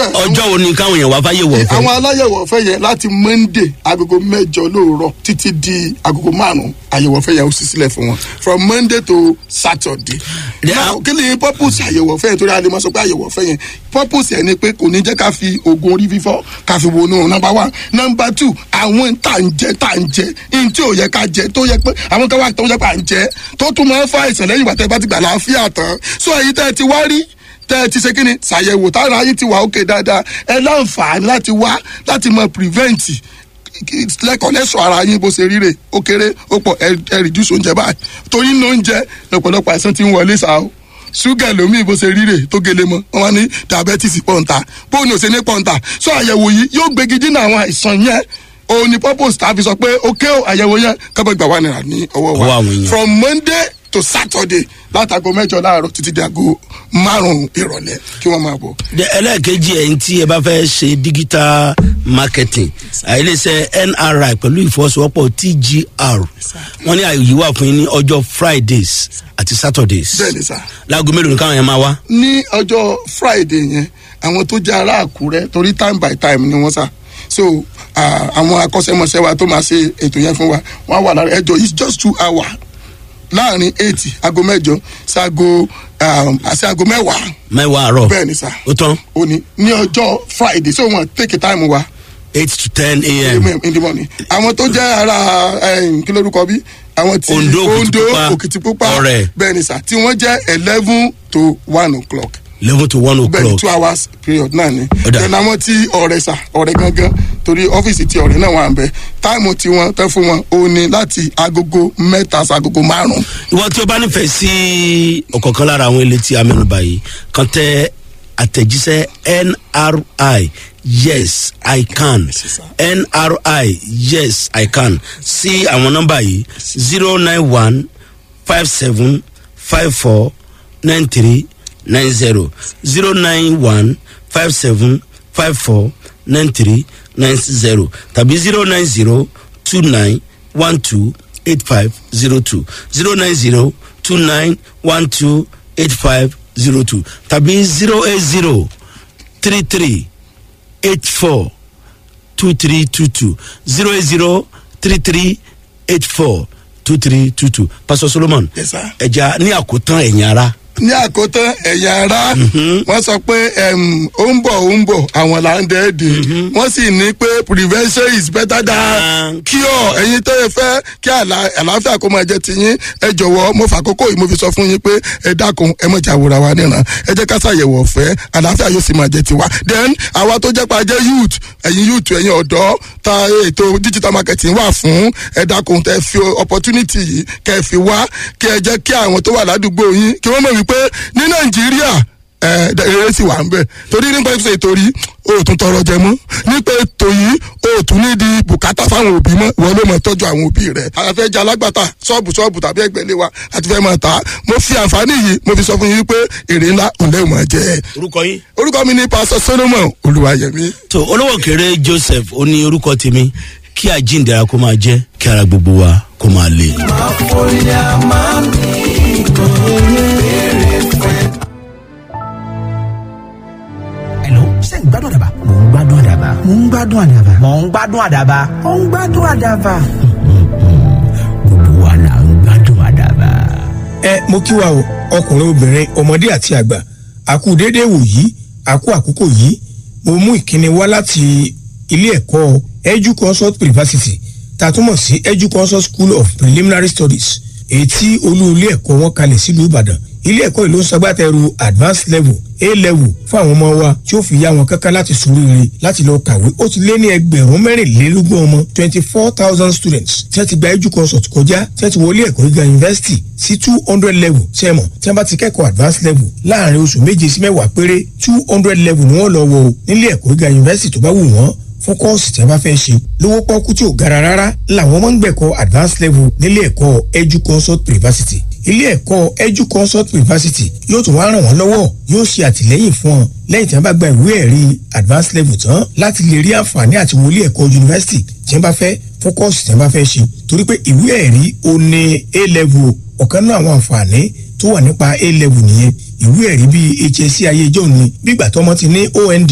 ọjọ́ wo ni káwọn èèyàn wá fáyé wọ̀ fẹ́. àwọn aláyẹ̀wò ọ̀fẹ́ yẹn láti monday agogo mẹ́jọ lóòrọ̀ títí di agogo márùn-ún àyẹ̀wò ọ̀fẹ́ yẹn ó sì sílẹ̀ fún wọn from monday to saturday. Yeah. now kí ni purpose àyẹ̀wò ọ̀fẹ́ yẹn torí a lè máa sọ pé àyẹ̀wò ọ̀fẹ́ yẹn purpose yẹn ni pé kò ní jẹ́ ká fi oògùn orí fífọ́ ká fi wọnú number one number two àwọn tá ń jẹ tá ń jẹ ihun tí ò yẹ ká jẹ tó yẹ pé àwọn kan wà tó yẹ pé à ń jẹ tó tún máa ń fa àìsàn lẹ́yìn ìgbà tẹ́ bá ti gbà láàfíà tán so èyí tẹ́ ẹ ti wá rí tẹ́ ẹ ti ṣe kí ni ṣàyẹ̀wò táwọn ayé ti wà ókè dáadáa ẹ láǹfààní láti wá láti mọ prevent lẹ́kọ̀ọ́ lẹ́sọ̀ ara yín bó ṣe ríre ó kéré ó pọ̀ ẹ ẹ reduce oúnjẹ báyìí torí ní oúnjẹ lọ́pọ̀lọpọ̀ àìsàn ti ń wọlé sáà o ṣúgà lómi bó ṣe ríre tó gele mọ́ wọ́n wá ní diabetes pọ̀ǹta bóun ni ò ṣe ní pọ̀ǹta so àyẹ̀wò yìí yóò gbégi dínà àwọn àìsàn yẹn òun ni purpose tá a fi sọ pé ok o àyẹ̀wò yẹn kábọ̀ gbà wà nira ní ọwọ́ Ọwọ́ wa àwọn èèyàn. from monday to saturday látago mẹ́jọ láàárọ̀ títí di aago márùn-ún ìrọ̀lẹ́ kí wọ́n máa bọ̀. De- ẹlẹ́ẹ̀kejì ẹ̀yìn tí ẹ bá fẹ́ ṣe digital marketing àìlèṣẹ́ nri pẹ̀lú ìfọwọ́sowọ́pọ̀ tgr wọ́n ní àyè wà fún yín ní ọjọ́ fridays àti saturdays bẹ́ẹ̀ ni sá. láago mélòó ni káwọn yẹn máa wá. ní ọjọ́ friday yẹn àwọn tó jẹ́ ará àkúrẹ́ torí time by time ni wọ́n sà so ah, àwọn akọ́ṣẹ́mọṣẹ́ wa tó máa ṣe ètò yẹn fún wa wọ́n á wà lára ẹjọ́ it's just two hours láàrin eight aago mẹ́jọ sí aago um, sí aago mẹ́wàá mẹ́wàá àárọ̀ bẹ́ẹ̀ ni sà ó tán òní ní ọjọ́ friday so wọ́n take time wa eight to ten a.m. in the morning àwọn tó jẹ́ ara eh, kí lórúkọ bí àwọn tí Ondo, ondo Òkìtìpupa, òkìtìpupa Ọ̀rẹ́. bẹ́ẹ̀ ni sà tí wọ́n jẹ́ eleven to one o'clock eleven to one bẹ́ẹ̀ni o'clock two hours period náà ni Ó dà. then àwọn tí ọ̀rẹ́ sà ọ̀rẹ́ gangan torí ọ́fíìsì tí ọ̀rẹ́ náà wà ń bẹ táìmù tí wọ́n tẹ́ fún wọn ó ní láti agogo mẹ́ta sí agogo márùn-ún ìwọ tí o bá nífẹ̀ẹ́ sí ọ̀kọ̀ọ̀kan lára àwọn ilé tí a mẹ́nu báyìí kan tẹ àtẹ̀jíṣẹ́ nri yes i can nri yes i can sí àwọn nọ́mbà yìí zero nine one five seven five four nine three nine zero zero nine one five seven five four nine three nine zero tàbí zero nine zero two nine one two eight five zero two zero nine zero two nine one two eight five zero two tàbí zero eight zero three three eight four two three two two zero eight zero three three eight four two three two two pastor solomon Yes, sir. ẹja ní àkótán ẹ̀yìn ara ní àkótán ẹ̀yà ara wọ́n sọ pé em, ó ń bọ̀ ó ń bọ̀ àwọn là ń dẹ́ẹ̀dẹ̀ wọ́n sì ní pé prevention is better than cure ẹ̀yin tó yẹ fẹ́ kí àlà- àlàáfíà kó máa jẹ tiyín ẹ jọ̀wọ́ mo fàkókò yìí mo fi sọ fún yín pé ẹ dákun ẹ mọ̀ jà wòra wa níran ẹ jẹ́ ká ṣàyẹ̀wò ọ̀fẹ́ àlàáfíà yóò sì máa jẹ tiwa then àwa tó jẹ́ pa jẹ́ youth ẹ̀yin youth ẹ̀yin ọ̀dọ́ ta ètò digital marketing wà fún ẹ dákun tẹ fi opportunity yìí kẹ fi wá kí ẹ jẹ́ kí àwọn tó wà ládùúgbò yín kí wọ́n mọ̀ wípé ní nàìjíríà ẹ eré sì wà ń bẹ torí nípa ètò ètò rí o ò tún tọrọ jẹ mọ nípa ètò yìí o ò tún ní di bùkátà fáwọn òbí mọ wọn ló mọ tọjú àwọn òbí rẹ àfẹ jẹ alágbàtà ṣọọbù ṣọọbù tàbí ẹgbẹlẹ wa àti fẹ máa ta mo fi àǹfààní yìí mo fi sọ fún yín pé èrè ńlá òun lẹ́wọ̀n máa jẹ orúkọ yín. orúkọ mi ní pásọ solomon olùwàyẹmí. tó olówó kéré joseph ó ní orúkọ tèmi kí àjíǹdara kó máa jẹ́ kí ara gbogbo wa kó máa le. Hello, ṣé ń gbádùn àdàbà? Mò ń gbádùn àdàbà. Mò ń gbádùn àdàbà. Mò ń gbádùn àdàbà. Mò ń gbádùn àdàbà. Gbogbo wa là ń gbádùn àdàbà. ẹ mo kí wa o ọkùnrin obìnrin ọmọdé àti àgbà àkú déédéé wò yìí àkú àkókò yìí mo mú ìkíni wá láti ilé ẹ̀kọ́ edu consult university tá a túmọ̀ sí edu consult school of preliminary studies èyí tí olú ilé ẹ̀kọ́ wọn kalẹ̀ sílùú ìbàdàn ilé ẹ̀kọ́ yìí ló ń ṣagbátẹrù advanced level a level fún àwọn ọmọ wa tí ó fi yá wọn kankan láti sòríire láti lọ kàwé ó ti lé ní ẹgbẹ̀rún mẹ́rìnlélógún ọmọ twenty four thousand students tí wọ́n ti gba edu consult kọjá tí wọ́n ti wọlé ẹ̀kọ́ gíga university sí two hundred level sẹ́mọ̀ tí wọ́n bá ti kẹ́kọ̀ọ́ advanced level láàrin oṣù méje sí mẹ́wàá péré two hundred level ni wọ́n lọ wọ o nílé ẹ̀kọ́ gíga university tó bá wù wọ́n fún kọ́ọ̀sì tí wọ́n bá fẹ́ ṣe lówó pọ́kú tí ò gara rárá làwọn ọmọ ń gbẹ̀kọ́ advanced level nílé ẹ̀kọ́ edu consult university ilé ẹ̀kọ́ edu consult university yóò tún wá ràn wọ́n lọ́wọ́ yóò ṣe àtìlẹ́yìn fún ọ lẹ́yìn tí wọ́n bá gba ìwé ẹ̀rí advanced level tán láti lè rí àǹfààní àti wọlé ẹ̀kọ́ university tí wọ́n bá fẹ́ fún kọ́ọ̀sì tí wọ́n bá fẹ́ ṣe torí pé ìwé ẹ̀rí o ní a level ọ̀kan náà àwọn àǹfààní tó wà nípa a level nìyẹn ìwé ẹ̀rí bíi hsc ayé ìjọ ni bí ìgbà tọmọ ti ní ond